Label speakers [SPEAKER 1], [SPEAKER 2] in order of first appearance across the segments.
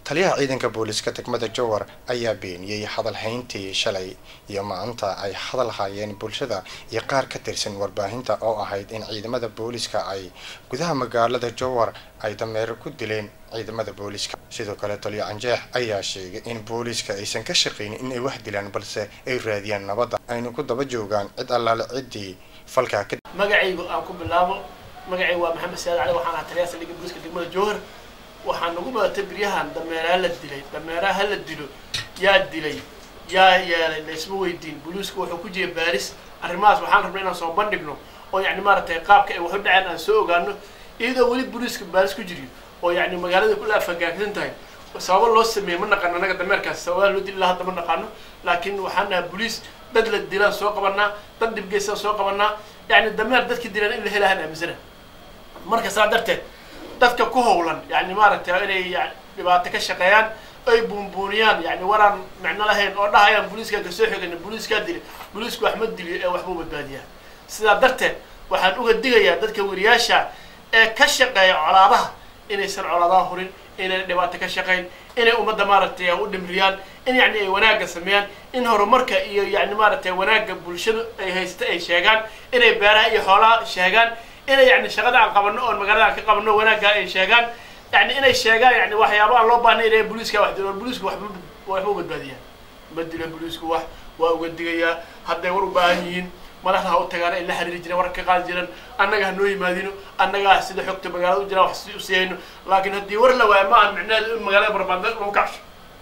[SPEAKER 1] taliyaha ciidanka booliiska degmada jowar ayaa beeniyey hadalhayntii shalay iyo maanta ay hadal hayeen bulshada iyo qaar ka tirsan warbaahinta oo ahayd in ciidamada booliiska ay gudaha magaalada jowar ay dameero ku dileen ciidamada booliiska sidoo kale taliyo canjeex ayaa sheegay in booliiska aysan ka shaqaynin in ay wax dilaan balse ay raadiyaan nabadda ayna ku daba joogaan cid allaale ciddii falkaa ka
[SPEAKER 2] magacaygu aan ku bilaabo magacaygu waa maxamed saad cali waxaan ahaa taliyaha saldhigga booliiska degmada jowhar waxaa nagu badatay biryahan dameeraha la dilay dameeraha la dilo yaa dilay yaa yeelay laysma weydiin booliisku wuxuu ku jiray baaris arrimahaas waxaan rabnay inaan soo bandhigno oo yacni maaragtay qaabka ay waxu dhaceen aan soo ogaano iyadoo weli booliiska baaris ku jiriyo oo yacni magaalada kula afagaagsan tahay sababo loo sameeyey ma naqano annaga dameerkaas sababaha loo dili lahaa hadda ma naqaano laakiin waxaan nahaa booliis dad la dilaan soo qabanaa dad dhibgeysaan soo qabanaa yacni dameer dadki dilaan in la helahaan aaminsana marka saa darteed dadka ku howlan yani maaragtay inay dhibaato ka shaqeeyaan ay buunbuuniyaan yani waraan micno lahayn oo dhahayaan booliiskaa kasoo xigana booliiskaa dili booliisku wax ma diliyo ee waxbuu badbaadiyaa sidaa darteed waxaan uga digayaa dadka weriyaasha ee ka shaqeeya colaadaha inaysan colaadaha hurin inayna dhibaato ka shaqayn inay ummadda maaragtay u dhimriyaan in yani ay wanaagga sameeyaan in horumarka iyo yani maaragtay wanaagga bulshada ay haysta ay sheegaan inay beeraha iyo xoolaha sheegaan inay yani shaqada aan qabano oon magaalada aan ka qabano wanaagga ay sheegaan yani inay sheegaan yani waxyaaba aan loo baahnay inay booliiska wax dilo booliisku waxba waxba u badbaadiyaa ma dilo booliisku wax waa uga digayaa hadday war u baahan yihiin madaxda ha u tagaan ay la xiriiri jireen war ka qaadi jireen annaga ha noo yimaadino annagaa sida xogta magaalada u jiraan wax usiyayno laakiin haddii war la waayo ma aha micnaheedu in magaalada barbaanda lagu kacsho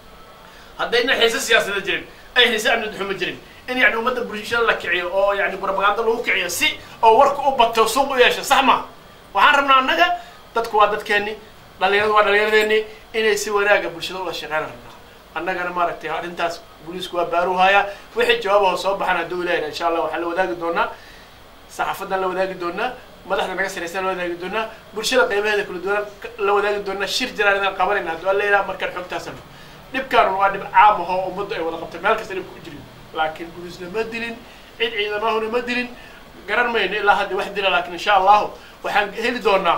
[SPEAKER 2] haddayna xiise siyaasada jirin ay xiise amni duxuma jirin in yani ummadda bulshada la kiciyo oo yani propaganda lagu kiciyo si oo warka u bato suuq u yeesho sax maha waxaan rabnaa annaga dadku waa dadkeeni dhalinyaradu waa dhalinyaradeenni inay si wanaaga bulshada ula shaqeyn rabnaa annagana maaragtay arrintaas booliisku waa baaruhaya wixii jawaabaho soo baxan hadduu ilaahayna insha allah waxaan la wadaagi doonaa saxaafadan la wadaagi doonaa madaxda naga saraysan la wadaagi doonaa bulshada qaybaheeda kala duwan la wadaagi doonaa shir jiraan inaan qabanayna hadduu alla ilaha markaan xogtaasano dhibkaan waa dhib caam ahoo ummaddu ay wada qabtay meel kasta dhibka ku jirin laakiin booliisna ma dilin cid ciidamahuna ma dilin garan mayno ilaa hadda wax dila laakiin insha allahu waxaan heli doonaa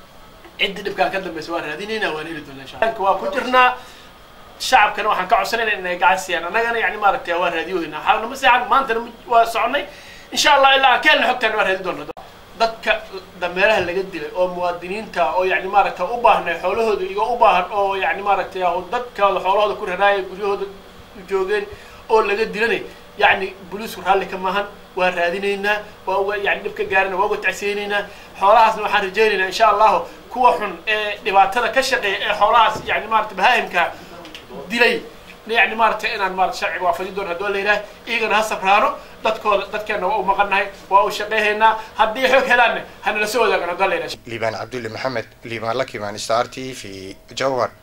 [SPEAKER 2] ciddii dhibkaa ka dambaysa waan raadinayna waan heli doonaa insha waa ku jirnaa shacabkana waxaan ka codsanayna inay gacan siiyaan annagana yani maaragtay waa raadiyohayna xaalna ma seexan maantana waa soconay insha allah ilaa aan ka helna xogtaan waa raadi doona dadka dameeraha laga dilay oo muwaadiniinta oo yani maaragtay u baahnay xoolahooda iga u baahan oo yani maaragtay dadkooda xoolahooda ku raraaya guryahooda joogeen oo laga dilanay yani booliisku raalli ka maahan waa raadinaynaa waa uga yani dhib ka gaarina waa uga tacsiyeynaynaa xoolahaasna waxaan rajaynaynaa insha allahu kuwa xun ee dhibaatada ka shaqeeya ee xoolahaas yani maarata bahaahimka dilay yani maaragtay inaan maarata sharciga waafajin doono hadduu la yidhaha iyagana ha sabraano dadkooda dadkeenna waa u maqannahay waa u shaqeyhaynaa haddii xoog helaanna hanala soo wadaagan hadduu la yidhaha
[SPEAKER 1] liibaan cabdulle maxamed liibaan lakimaan star t v jowhar